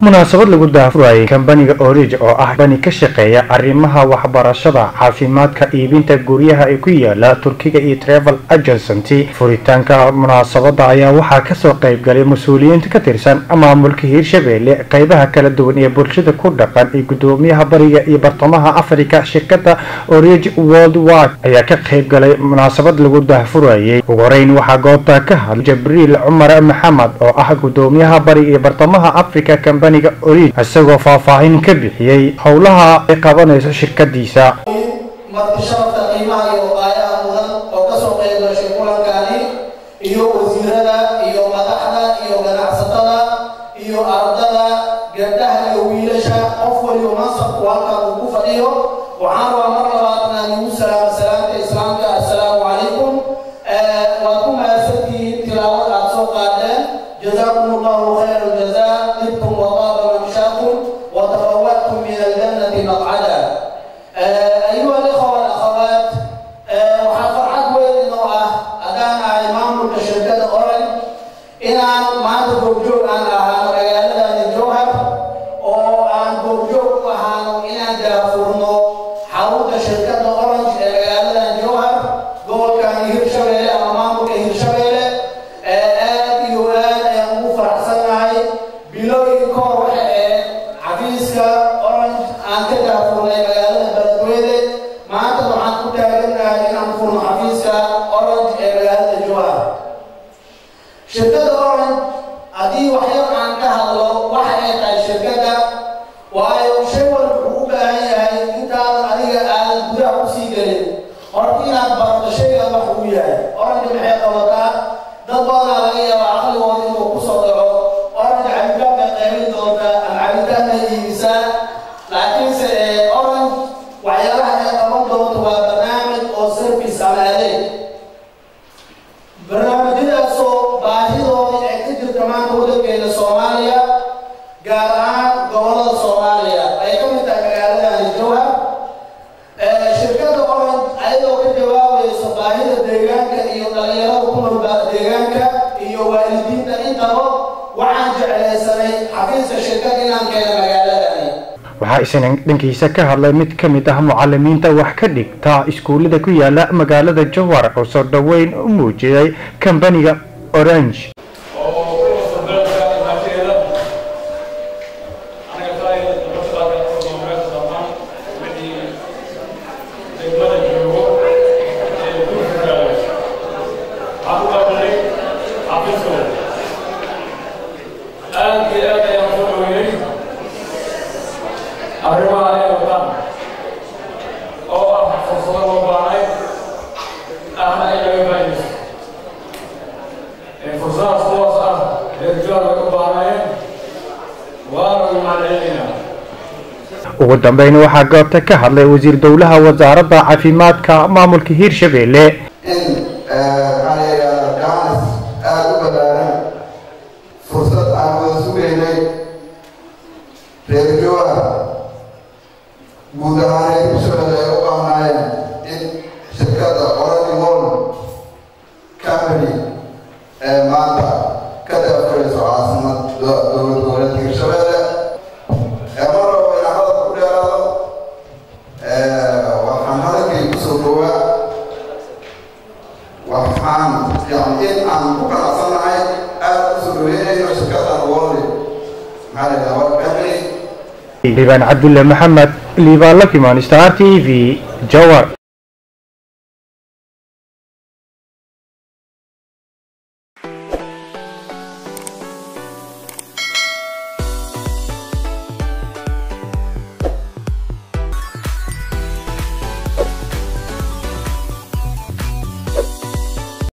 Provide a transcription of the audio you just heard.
munaasabad lagu daafurayay kambaniga orij oo ah bani ka shaqeeya arrimaha waxbarashada caafimaadka iibinta guryaha ee ku yaala turkiga iyo travel agency furitaanka munaasabada ayaa waxaa kasoo qaybgalay mas-uuliyiinta ka tirsan maamulka hiirshabeelle qeybaha kala duwan ee bulshada ku dhaqan iyo gudoomiyaha bariga iyo bartamaha africa shirkada orij world wide ayaa ka qaybgalay munaasabad lagu daafurayay ugu horeyn waxaa goobta ka hadlay jabriil cumar maxamed oo ah gudoomiyaha bariga iyo bartamaha africa kambani isagoo faahfaahin ka bixiyey howlaha ay qabanayso shirkadiisa marti sharafta qiimaha iyo waayaha mudan oo kasoo qayb gashay kulankani iyo wasiirada iyo madaxda iyo ganacsatada iyo ardada gabdhaha iyo wiilasha qof waliba mansabku halkan uu ku fadhiyo waxaan rabaa mar labaad inaan igu salaamo salaamta islaamka assalaamu calaykum waad ku mahadsantihiin tilaawada aad soo qaadeen jazaakum allahu khayra aljaza ibtum wadaaba mamshaakum watafawatkum min aljannati maqcada ayuha alikhwa walakhawaat waxaa farxad weyn inoo ah haddaan ahay maamulka shirkada oran inaan maanta goobjoog aan ahaano magaaladani jowhar oo aan goobjoog u ahaano inaan daafurno xarunta shirkada orange ee magaaladan jowhar gobolkani hirshabeelle ama maamulka hirshabeelle aad iyo aad ayaan ugu faraxsannahay bilooyin ka hor waxa ahayd xafiiska orange aan ka daafurnay magaalada beledweyne maanta waxaan ku taagannahay inaan furno xafiiska orange ee magaalada jowhar shirkada orange haddii waxyar aan ka hadlo waxa ay tahay shirkada waayo shay walba wuxuu u baahan yahay intaadan adiga aadan gudaha kusii gelin horta inaad barato shaygan wax uu yahay orange maxay qabataa dad badanaa laga yaabaa caqligooda inuu kusoo dhaco orange cabitaan bay qaybin doontaa ama cabitaan bay iibisaa laakiinse orange waxyaalaha ay qaban doonto waa barnaamij oo service ama adeeg barnaamijyadaasoo baahidoodii ay ka jirta maanta waddankeena soomaaliya gaar ahaan gobolada soomaaliya ay ka mid tahay magaaladani jowhar shirkada orange ayadoo ka jawaabayso baahida deegaanka iyo dhalinyarada ku nool deegaanka iyo waalidiinta intaba waxaan jeclaysanay xafiiska shirkada inaan keena magaaladani waxaa isna dhankiisa ka hadlay mid ka mid ah mucalimiinta wax ka dhigta iskuullada ku yaala magaalada jowhar oo soo dhoweyn u muujiyay kambaniga orange arrimaha ay wataan oo ah fursado loo baahnay ahna in laga faa'iidaysto fursadahaas kuwaas ah reerjoog ay u baahnaayeen waana ugu mahadcelinaynaa ugu dambeyn waxaa goobta ka hadlay wasiir dowlaha wasaaradda caafimaadka maamulka hiirshabeelle in maxaa la yidhahdaa gaanis aada u ballaaran fursad aan wada sugaynay reer jooga guud ahaan reer hirshabelle ay u baahnaayeen in shirkadda orani wol company ee maanta ka daafurayso caasimad dowlad goboleedka hirshabelle ee mar rabo inaan hadalka ku dheeraado waxaan hadalkay kusoo dhowaa waxaan yani in aan ku qanacsannahay aada u soo dhaweynayno shirkadan wolli maxaa la yidhaha wal company liibaan cabdulle maxamed liibaan lakimaan star t v jowhar